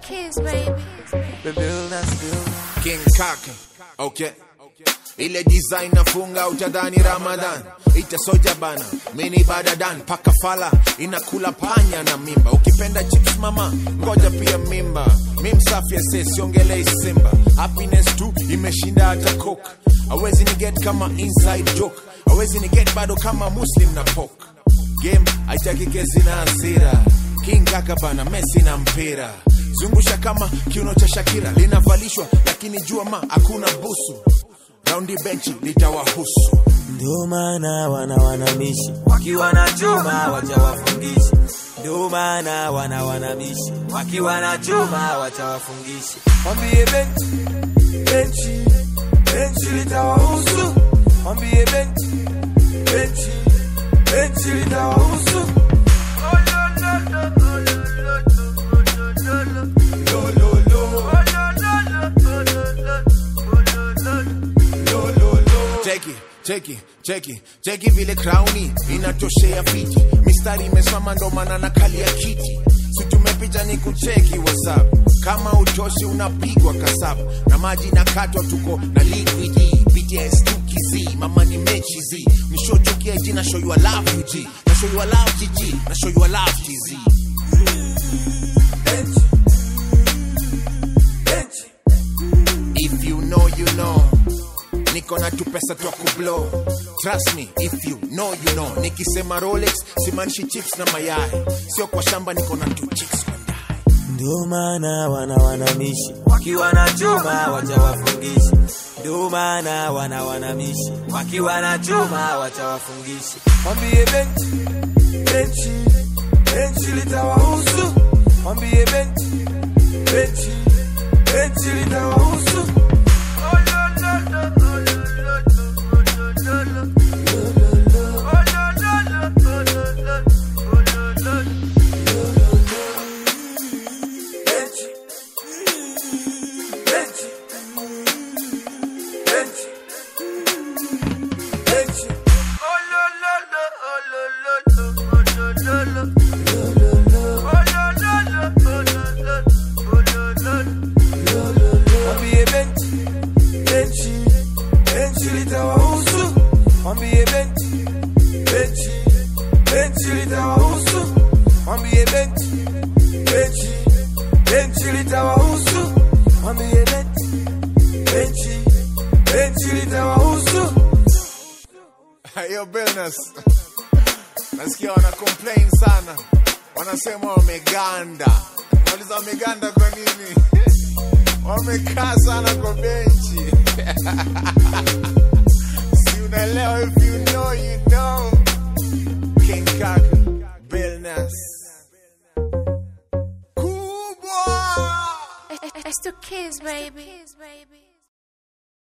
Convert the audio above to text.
kiss, baby. King Kaka, okay. Ile design nafunga utadhani Ramadan ita soja bana mini badadan paka fala inakula panya na mimba ukipenda chips mama ngoja pia mimba mi msafi ase siongelei simba happiness tu imeshinda hata coke awezi ni get kama inside joke awezi ni get bado kama muslim na pok game haitaki kesi na hasira king kaka bana mesi na mpira zungusha kama kiuno cha shakira linavalishwa lakini jua ma hakuna busu raundi benchi litawahusu Ndio maana wana wanamishi wakiwa na chuma wacha wafungishi. Ndio maana wana wanamishi wakiwa na chuma wacha wafungishi. Mwambie benchi benchi benchi litawahusu. Mwambie benchi benchi benchi litawahusu. Lo, lo, lo. cheki cheki cheki cheki vile krauni inatoshea fiti mistari imesimama ndo maana na kali ya kiti situmepicha ni kucheki whatsapp kama utoshi unapigwa kasabu na maji na katwa tuko na liquidi bts tukizi mama ni mechi zi nishochukia jina show you I love you G na show you I love GG na show you I love TZ Benchi benchi If you know, you know. Niko na tu pesa twa kublow. Trust me, if you know, you know. Nikisema Rolex, simaanishi chips na mayai. Sio kwa shamba niko na tu chicks kwa ndai. Ndio maana wana wanamishi wakiwa na chuma wacha wafungishi. Ndio maana wana wanamishi wakiwa na chuma wacha wafungishi. Mwambie benchi benchi benchi litawahusu. Mwambie benchi benchi benchi litawahusu. Benchi benchi benchi benchi Mwambie benchi benchi benchi litawahusu. Mwambie benchi benchi benchi litawahusu. Mwambie benchi benchi benchi litawahusu. Mwambie benchi benchi benchi litawahusu. Hiyo business. Nasikia wana complain sana. Wanasema wameganda. Nauliza wameganda kwa nini? Wamekaa sana kwa benchi. si unaelewa if you know you know. King Kaka, Bill Nass. Kubwa! It's to kiss, baby.